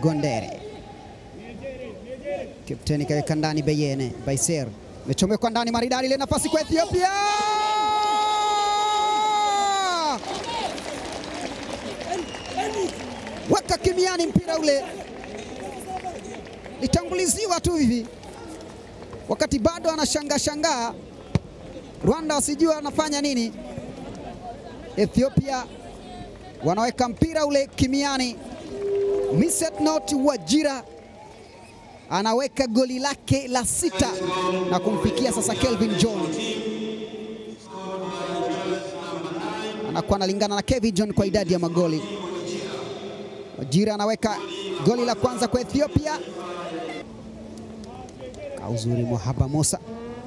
Gondere. Kapteni kaweka ndani Beyene Baiser mechomekwa ndani maridadi, ile nafasi kwa Ethiopia weka kimiani mpira ule, litanguliziwa tu hivi wakati bado anashangaa shangaa, Rwanda wasijua anafanya nini. Ethiopia wanaweka mpira ule kimiani. Misetnot Wajira anaweka goli lake la sita na kumfikia sasa Kelvin John, anakuwa analingana na Kevin John kwa idadi ya magoli. Wajira anaweka goli la kwanza kwa Ethiopia. Kauzuri Mohaba Musa,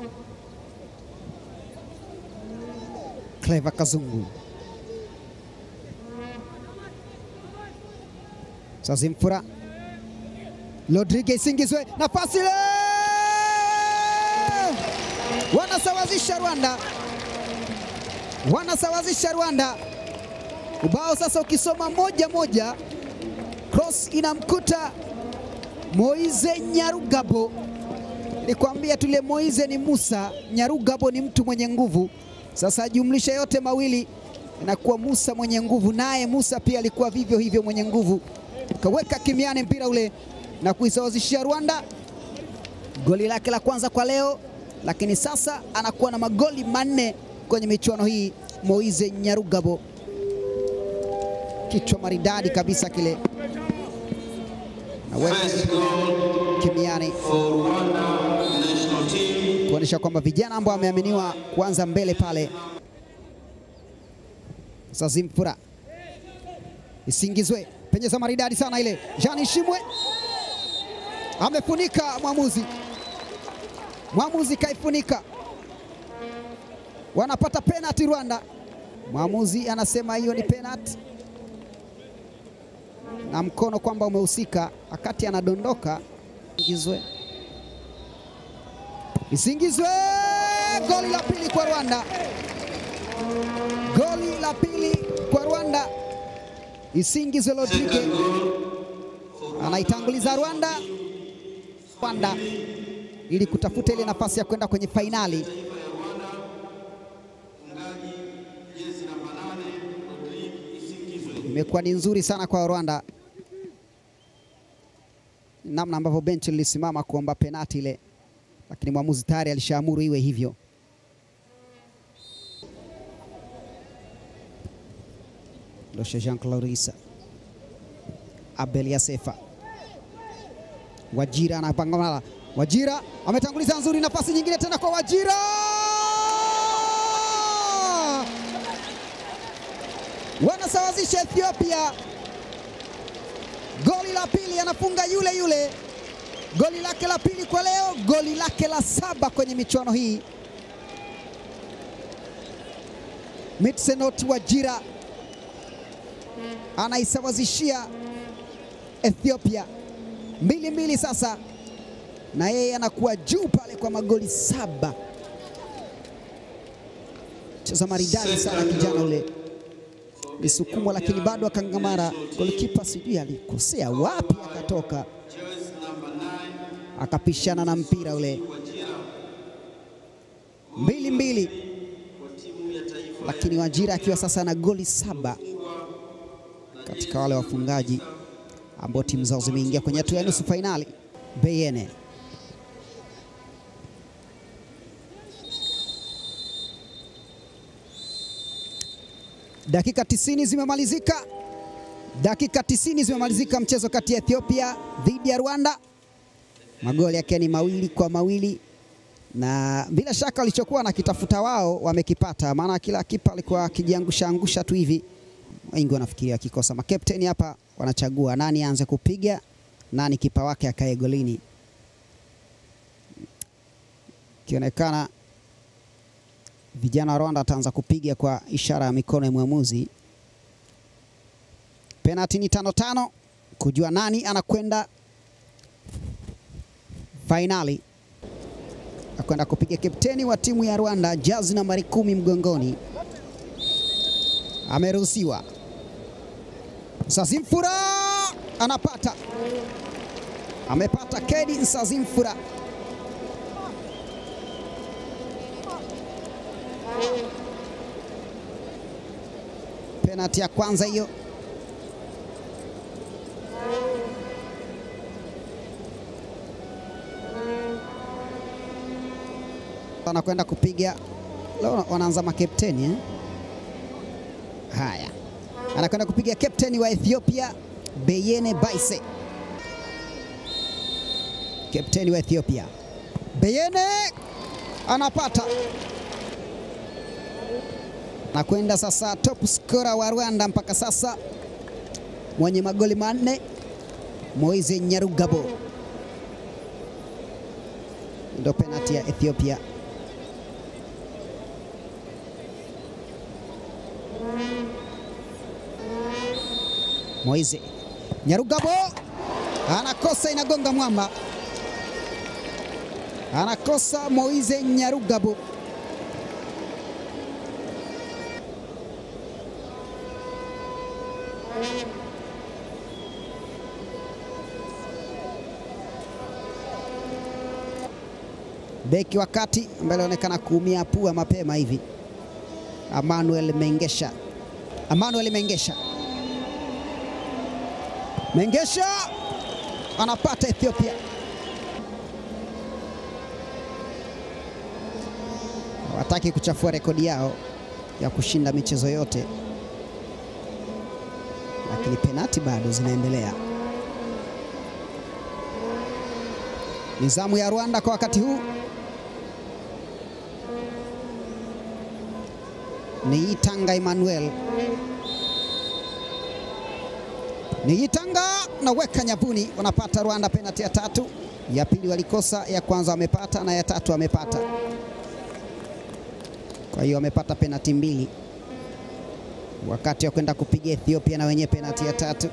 Clever Kazungu, Sazimfura Rodriguez Singizwe, nafasi ile, wanasawazisha Rwanda, wanasawazisha Rwanda. Ubao sasa ukisoma moja moja, cross inamkuta Moize Nyarugabo. Nilikwambia tule Moize ni Musa, Nyarugabo ni mtu mwenye nguvu. Sasa jumlisha yote mawili inakuwa Musa mwenye nguvu, naye Musa pia alikuwa vivyo hivyo mwenye nguvu, kaweka kimiani mpira ule na kuisawazishia Rwanda goli lake la kwanza kwa leo, lakini sasa anakuwa na magoli manne kwenye michuano hii. Moize Nyarugabo, kichwa maridadi kabisa kile, naweka kimiani kuonyesha kwamba vijana ambao wameaminiwa kuanza mbele pale. Sazimfura isingizwe penyeza maridadi sana ile, Jani Shimwe amefunika mwamuzi, mwamuzi kaifunika, wanapata penalty Rwanda. Mwamuzi anasema hiyo ni penalty na mkono kwamba umehusika, wakati anadondoka. Isingizwe, Isingizwe, goli la pili kwa Rwanda, goli la pili kwa Rwanda. Isingizwe Rodriguez anaitanguliza Rwanda Rwanda ili kutafuta ile nafasi ya kwenda kwenye fainali. Imekuwa ni nzuri sana kwa Rwanda, namna ambavyo benchi lilisimama kuomba penati ile, lakini mwamuzi tayari alishaamuru iwe hivyo. Loshe Jean Claude Abel Yasefa Wajira anapangamala. Wajira ametanguliza nzuri, nafasi nyingine tena kwa Wajira, wanasawazisha Ethiopia. Goli la pili anafunga yule yule, goli lake la pili kwa leo, goli lake la saba kwenye michuano hii. Mitsenot Wajira anaisawazishia Ethiopia mbili mbili sasa, na yeye anakuwa juu pale kwa magoli saba. Cheza maridadi sana kijana ule, lisukumwa lakini bado akangamara. Golikipa sijui alikosea wapi, akatoka akapishana na mpira ule. Mbili mbili, lakini Wajira akiwa sasa na goli saba katika wale wafungaji ambao timu zao zimeingia kwenye hatua ya nusu fainali. Beyene dakika 90 zimemalizika, dakika 90 zimemalizika, mchezo kati ya Ethiopia dhidi ya Rwanda, magoli yake ni mawili kwa mawili, na bila shaka walichokuwa nakitafuta wao wamekipata, maana kila kipa alikuwa akijiangusha angusha tu hivi. Wengi wanafikiria akikosa makapteni hapa wanachagua nani aanze kupiga, nani kipa wake akae golini. Ikionekana vijana wa Rwanda wataanza kupiga kwa ishara ya mikono ya mwamuzi. Penalti ni tano tano, kujua nani anakwenda fainali. Akwenda kupiga kapteni wa timu ya Rwanda, jazi nambari kumi mgongoni, ameruhusiwa. Sazimfura anapata amepata Kedi Nsazimfura. Penalti ya kwanza hiyo. Anakwenda kupiga leo, wanaanza makapteni eh? Haya, anakwenda kupiga kapteni wa Ethiopia Beyene Baise, kapteni wa Ethiopia Beyene anapata anakwenda sasa, top scorer wa Rwanda mpaka sasa mwenye magoli manne Moise Nyarugabo, ndio penalti ya Ethiopia. Moise Nyarugabo anakosa, inagonga mwamba, anakosa Moise Nyarugabo. Beki wa kati ambaye alionekana kuumia pua mapema hivi, Emmanuel Mengesha, Emmanuel Mengesha Mengesha anapata Ethiopia. Hawataki kuchafua rekodi yao ya kushinda michezo yote, lakini penati bado zinaendelea. Ni zamu ya Rwanda kwa wakati huu. Ni Itanga Emmanuel ni Itanga naweka nyavuni, wanapata Rwanda penalti ya tatu. Ya pili walikosa, ya kwanza wamepata na ya tatu wamepata. Kwa hiyo wamepata penalti mbili, wakati wa kwenda kupiga Ethiopia na wenyewe penalti ya tatu.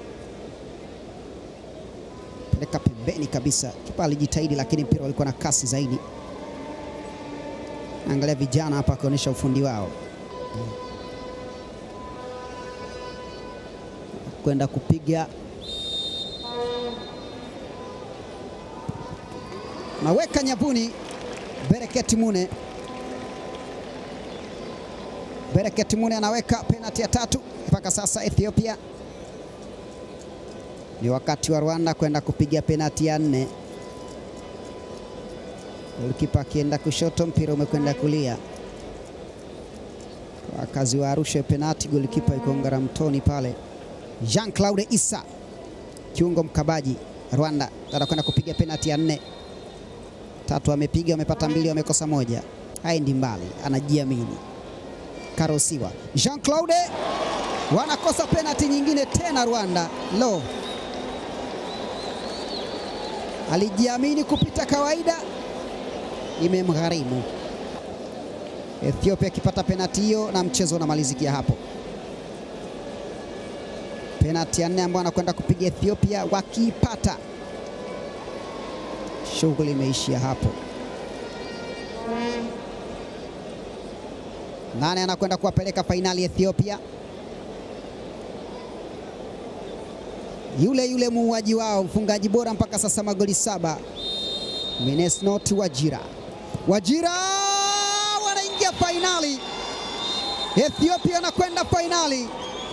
Peleka pembeni kabisa, kipa alijitahidi, lakini mpira ulikuwa na kasi zaidi. Angalia vijana hapa wakionyesha ufundi wao kwenda kupiga naweka nyavuni. Bereketi Mune, Bereketi Mune anaweka penalti ya tatu mpaka sasa. Ethiopia ni wakati wa Rwanda kwenda kupiga penalti ya nne. Golikipa akienda kushoto, mpira umekwenda kulia. Wakazi wa Arusha penalti, golikipa yuko ngaramtoni pale. Jean Claude Issa kiungo mkabaji Rwanda anakwenda kupiga penalti ya nne. Tatu amepiga, wamepata mbili, wamekosa moja. Haendi mbali, anajiamini. Karosiwa Jean Claude wanakosa penalti nyingine tena Rwanda. Lo, alijiamini kupita kawaida, imemgharimu. Ethiopia akipata penalti hiyo na mchezo unamalizikia hapo. Penalti ya nne ambayo anakwenda kupiga Ethiopia, wakiipata shughuli imeishia hapo. Nane anakwenda kuwapeleka fainali Ethiopia, yule yule muuaji wao, mfungaji bora mpaka sasa, magoli saba, Minesnot Wajira. Wajira wanaingia fainali, Ethiopia anakwenda fainali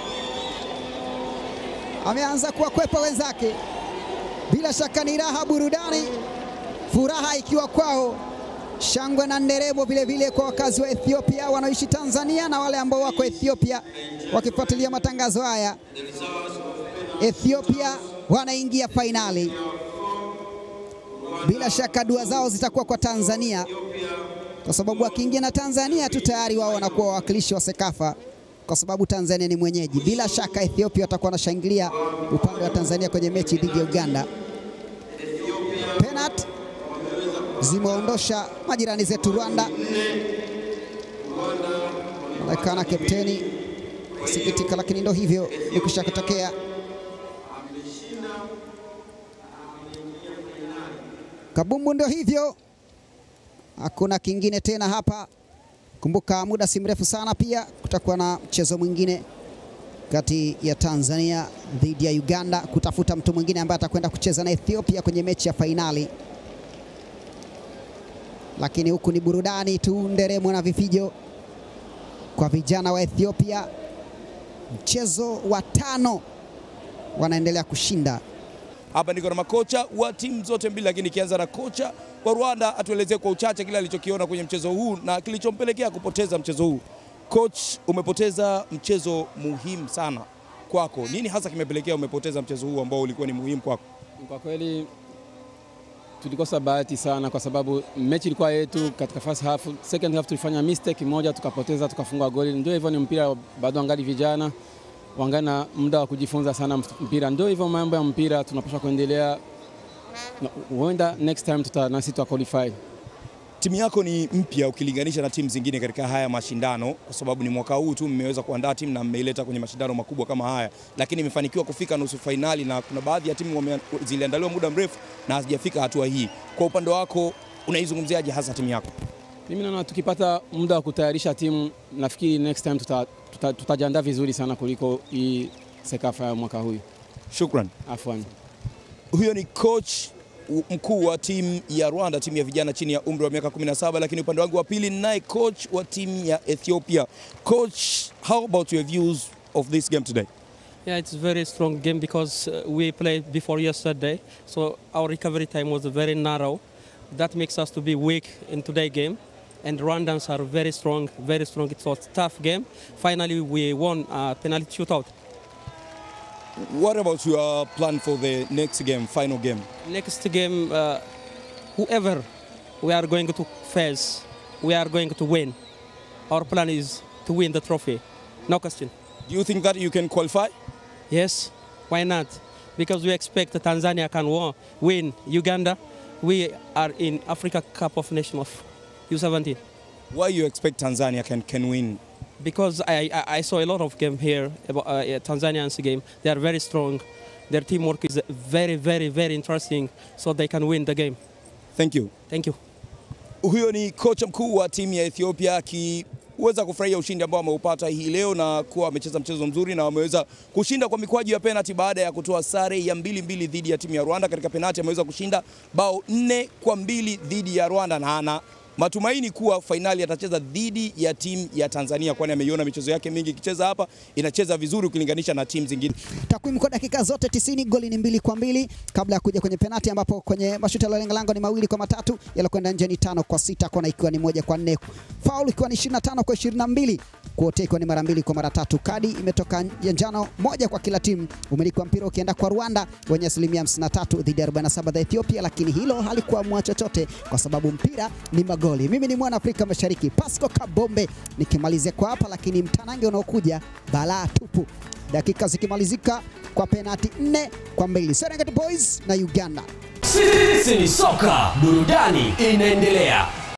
ameanza kuwakwepa wenzake. Bila shaka ni raha, burudani, furaha ikiwa kwao, shangwe na nderemo vile vile kwa wakazi wa Ethiopia wanaoishi Tanzania na wale ambao wako Ethiopia wakifuatilia matangazo haya. Ethiopia wanaingia fainali, bila shaka dua zao zitakuwa kwa Tanzania, kwa sababu wakiingia na Tanzania tu tayari wao wanakuwa wawakilishi wa Sekafa kwa sababu Tanzania ni mwenyeji. Bila shaka Ethiopia watakuwa wanashangilia upande wa Tanzania kwenye mechi dhidi ya Uganda. Penalti zimeondosha majirani zetu Rwanda. Onekana kapteni sikitika, lakini ndo hivyo ikisha kutokea. Kabumbu ndo hivyo, hakuna kingine tena hapa. Kumbuka muda si mrefu sana pia kutakuwa na mchezo mwingine kati ya Tanzania dhidi ya Uganda kutafuta mtu mwingine ambaye atakwenda kucheza na Ethiopia kwenye mechi ya fainali. Lakini huku ni burudani tu, nderemo na vifijo kwa vijana wa Ethiopia. Mchezo wa tano wanaendelea kushinda. Hapa niko na makocha wa timu zote mbili, lakini ikianza na kocha wa Rwanda atuelezee kwa uchache kile alichokiona kwenye mchezo huu na kilichompelekea kupoteza mchezo huu. Coach, umepoteza mchezo muhimu sana kwako. Nini hasa kimepelekea umepoteza mchezo huu ambao ulikuwa ni muhimu kwako? Kwa kweli tulikosa bahati sana, kwa sababu mechi ilikuwa yetu katika first half. Second half tulifanya mistake moja, tukapoteza, tukafunga goli. Ndio hivyo, ni mpira bado, angali vijana wangali na muda wa kujifunza sana mpira. Ndio hivyo mambo ya mpira, tunapaswa kuendelea, huenda next time tuta nasi tuta qualify. Timu yako ni mpya ukilinganisha na timu zingine katika haya mashindano, kwa sababu ni mwaka huu tu mmeweza kuandaa timu na mmeileta kwenye mashindano makubwa kama haya, lakini imefanikiwa kufika nusu fainali, na kuna baadhi ya timu ziliandaliwa muda mrefu na hazijafika hatua hii. Kwa upande wako unaizungumziaje hasa timu yako? Mimi naona tukipata muda wa kutayarisha timu, nafikiri next time tuta, tuta, tutajiandaa vizuri sana kuliko hii Sekafa ya mwaka huu. Shukran. Afwan. Huyo ni coach mkuu wa timu ya Rwanda, timu ya vijana chini ya umri wa miaka 17, lakini upande wangu wa pili naye coach wa timu ya Ethiopia. Coach, how about your views of this game today? Yeah, it's a very strong game because uh, we played before yesterday, so our recovery time was very narrow. That makes us to be weak in today's game. And Rwandans are very strong, very strong. It was a tough game. Finally, we won a penalty shootout. What about your plan for the next game, final game? Next game, uh, whoever we are going to face, we are going to win. Our plan is to win the trophy. No question. Do you think that you can qualify? Yes, why not? Because we expect that Tanzania can wa- win Uganda. We are in Africa Cup of Nations of U17. Why you expect Tanzania can, can win? Because I, I, I saw a lot of game here, about, uh, yeah, Tanzanians game. They are very strong. Their teamwork is very, very, very interesting, so they can win the game. Thank you. Thank you. Huyo ni kocha mkuu wa timu ya Ethiopia akiweza kufurahia ushindi ambao ameupata hii leo na kuwa amecheza mchezo mzuri na wameweza kushinda kwa mikwaju ya penalti baada ya kutoa sare ya mbili mbili dhidi ya timu ya Rwanda. Katika penalti ameweza kushinda bao nne kwa mbili dhidi ya Rwanda na ana matumaini kuwa fainali atacheza dhidi ya timu ya Tanzania, kwani ameiona michezo yake mingi ikicheza hapa, inacheza vizuri ukilinganisha na timu zingine. Takwimu kwa dakika zote 90, goli ni mbili kwa mbili kabla ya kuja kwenye penati, ambapo kwenye mashuti yaliyolenga lango ni mawili kwa matatu, yalokwenda nje ni tano kwa sita, kona ikiwa ni moja kwa nne, faulu ikiwa ni 25 kwa 22, kuotea ikiwa ni mara mbili kwa mara tatu. Kadi imetoka ya njano moja kwa kila timu. Umiliki wa mpira ukienda kwa Rwanda wenye asilimia 53 dhidi ya 47 za Ethiopia, lakini hilo halikuamua chochote kwa sababu mpira ni magoli. Mimi ni mwana Afrika Mashariki Pasco Kabombe nikimalizia kwa hapa, lakini mtanange unaokuja balaa tupu, dakika zikimalizika kwa penati nne kwa mbili Serengeti Boys na Uganda. Sisi ni soka, burudani inaendelea.